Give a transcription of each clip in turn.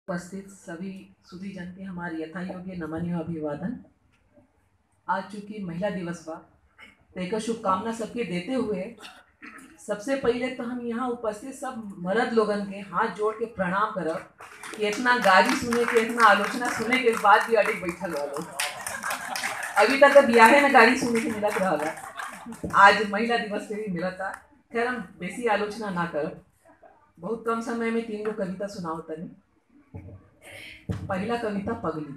उपस्थित सभी सुधी जन के हमारे यथा योग्य नमन एवं अभिवादन आज चूंकि महिला दिवस बा तो एक शुभकामना सबके देते हुए सबसे पहले तो हम यहाँ उपस्थित सब मर्द लोगन के हाथ जोड़ के प्रणाम करब कि इतना गाली सुने के इतना आलोचना सुने के बाद भी अडिग बैठल वालो अभी तक तो बियाहे में गाली सुने के मिलत रहला आज महिला दिवस पे भी मिलता खैर हम बेसी आलोचना ना करब बहुत कम समय में तीन गो कविता सुनाओ तनी पहला कविता पगली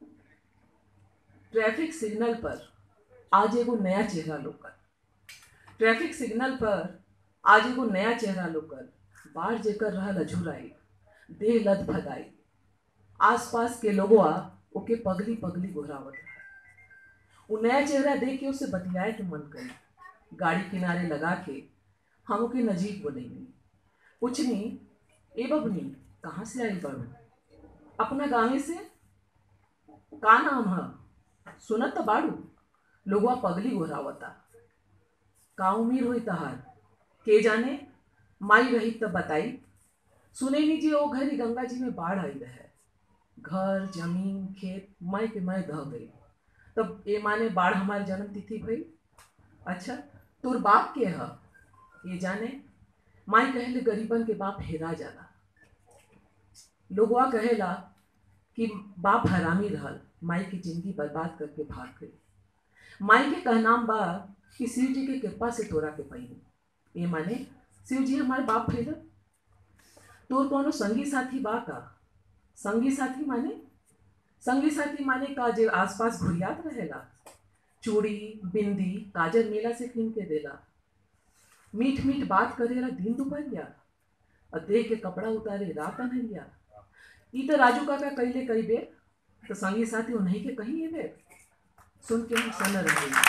ट्रैफिक सिग्नल पर आज एगो नया चेहरा लोकल ट्रैफिक सिग्नल पर आज एगो नया चेहरा लोकल बाढ़ जेकर रहल अझुराई देह लद भगाई आसपास के लोगवा ओके पगली पगली गोहरावत रहा वो नया चेहरा देख के उसे बतियाए के मन करी गाड़ी किनारे लगा के हम ओके नजीक बोलेंगे पूछनी ए बबनी कहाँ से आई बड़ू अपना गाँव से का नाम है सुनत तो बाड़ू लोगवा पगली गोहरावता का उम्मीद हुई तहार के जाने माई रही तब बताई सुने लीजिए ओ घरी गंगा जी में बाढ़ आई रहे घर जमीन खेत मैं के मैं दह गई तब ए माने बाढ़ हमारे जन्म तिथि भई अच्छा तोर बाप के ह ये जाने माई कहले गरीबन के बाप हेरा जाला लोगवा कहेला कि बाप हरामी रहल माई की जिंदगी बर्बाद करके भाग गई माई के कहनाम बा कि शिव जी के कृपा से तोरा के पैनी ये माने शिव जी हमारे बाप भैया तोर कोनो संगी साथी बा का संगी साथी माने संगी साथी माने का जे आसपास घुरियात रहेला चूड़ी बिंदी काजर मेला से कीन के देला मीठ मीठ बात करेला दिन दोपहरिया और देह के कपड़ा उतारे रात अनहरिया ई तो राजू काका कैले कई बेर तो संगी साथी उन्हीं के कहीं ये बेर सुन के हम सन रह गई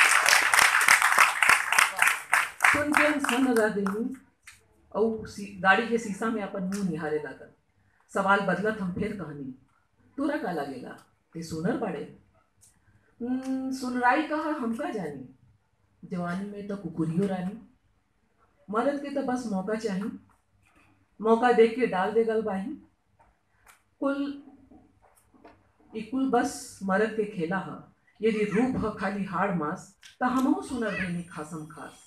सुन के हम सन रह गई और सी- गाड़ी के शीशा में अपन मुंह निहारे लागल सवाल बदलत हम फिर कहनी तोरा का लगेला ते सुनर बाड़े "हम्म, सुनराई कहा हमका जानी जवानी में तो कुकुरियो रानी मर्द के तो बस मौका चाही मौका देख के डाल दे गल बाही कुल ई कुल बस मर्द के खेला ह यदि रूप ह खाली हाड़ मास त हमहू सुनर बनी खासम खास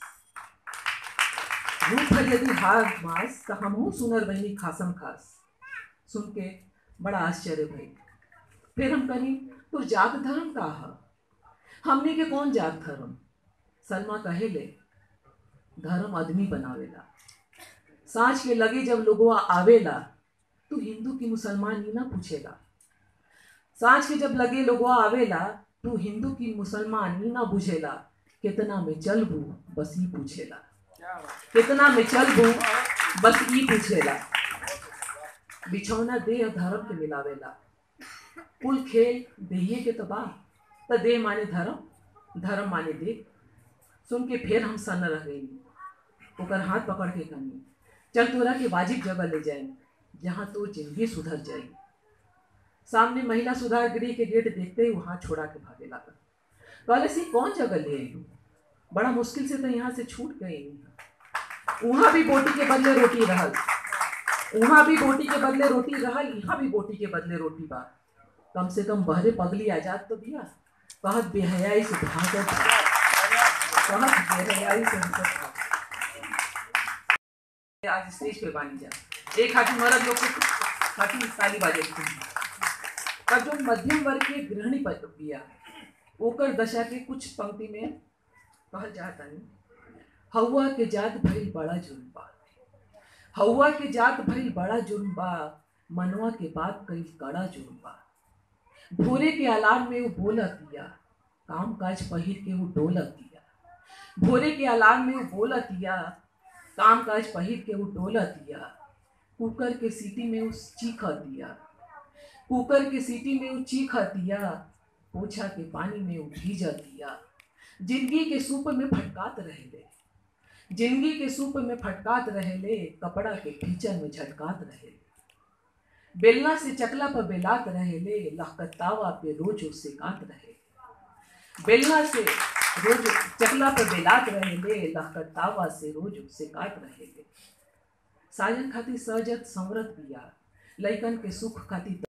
रूप है यदि हार मास तो हमहू सुनर बहनी खासम खास सुन के बड़ा आश्चर्य भई फिर हम कही तो जात धर्म का है हमने के कौन जात धर्म सलमा कहे ले धर्म आदमी बनावेला सांझ के लगे जब लोगवा आवेला तू हिंदू की मुसलमान ही ना पूछेला सांझ के जब लगे लोगवा आवेला तू हिंदू की मुसलमान ही ना बुझेला कितना में चलबू बस ही पूछेला कितना में चलबू बस ई पूछेला बिछौना देह धर्म के मिलावेला कुल खेल देहिए के तो बा त देह माने धर्म धर्म माने देह सुन के फिर हम सन रह गई ओकर हाथ पकड़ के कही चल तोरा के वाजिब जगह ले जाए जहाँ तो जिंदगी सुधर जाए सामने महिला सुधार गृह के गेट देखते ही वहां छोड़ा के भागे लागल कहले सी कौन जगह ले आई बड़ा मुश्किल से तो यहाँ से छूट गई वहाँ भी बोटी के बदले रोटी रहल वहाँ भी बोटी के बदले रोटी रहल यहाँ भी बोटी के बदले रोटी बा कम से कम बहरे पगली आजाद तो दिया कहत बेहयाई से भागत कहत बेहयाई से हमको भागत। आज स्टेज पे बानी जा एक हाथी मरद लोग के हाथी ताली बाजे पर जो मध्यम वर्ग के गृहिणी पद बिया ओकर दशा के कुछ पंक्ति में कहल जाता नहीं हवा के जात भइल बड़ा जुर्म बा हवा के जात भइल बड़ा जुर्म बा मनवा के बात कई कड़ा जुर्म बा भोरे के अलार्म में वो बोलत दिया काम काज पहिर के वो डोलत दिया भोरे के अलार्म में वो बोलत दिया काम काज पहिर के वो डोलत दिया कुकर के सीटी में वो चीखत दिया कुकर के सीटी में वो चीखत दिया पोछा के पानी में वो भीजत दिया जिंदगी के सूप में फटकात रहेले जिंदगी के सूप में फटकात रहेले कपड़ा के खींचन में झटकात रहेले बेलना से चकला पर बेलात रहेले लहकतावा पे रोज उससे कात रहे बेलना से रोज चकला पर बेलात रहेले लहकतावा से रोज उससे काट रहेले साजन खातिर सजत संवरत बिया लइकन के सुख खातिर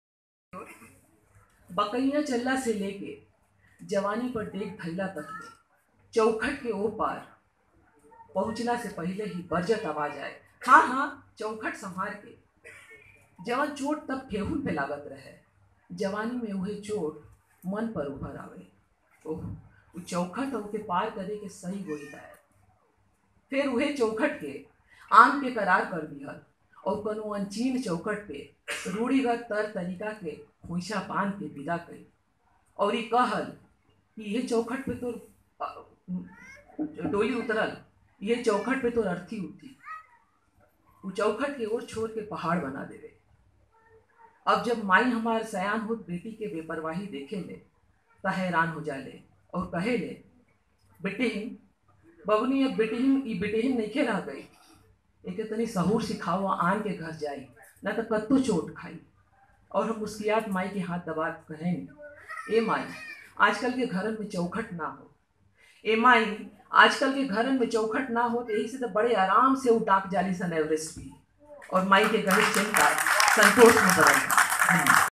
बकैया चल्ला से लेके जवानी पर देख धैला तक ले चौखट के ओ पार पहुंचला से पहले ही बरजत आवाज आए हाँ हाँ चौखट संभार के जवान चोट तब ठेहुन पे लागत रहे जवानी में उहे चोट मन पर उभर आवे ओह उ चौखट और के पार करे के सही गोई है फिर उहे चौखट के आम के करार कर दिहल और कोनो अनचीन चौखट पे रूढ़िगत तर तरीका के खोइछा बांध के विदा कई और ई कहल कि ये चौखट पे तो अ, डोली उतरल ये चौखट पे तो अर्थी उठी उ चौखट के ओर छोड़ के पहाड़ बना देवे अब जब माई हमार सयान होत बेटी के बेपरवाही देखे ले त हैरान हो जाले और कहे ले बेटिन बबनी अब बेटिन ई बेटिन नइखे रह गई एके तनी सहूर सिखाओ आन के घर जाई ना तो कत्तो चोट खाई और हम मुस्कियात माई के हाथ दबा के कहें ए माई आजकल के घरन में चौखट ना हो ए माई आजकल के घरन में चौखट ना हो तो यही से तो बड़े आराम से वो डाक जाली सन एवरेस्ट भी और माई के गणेश चिंता संतोष में बदल गई। धन्यवाद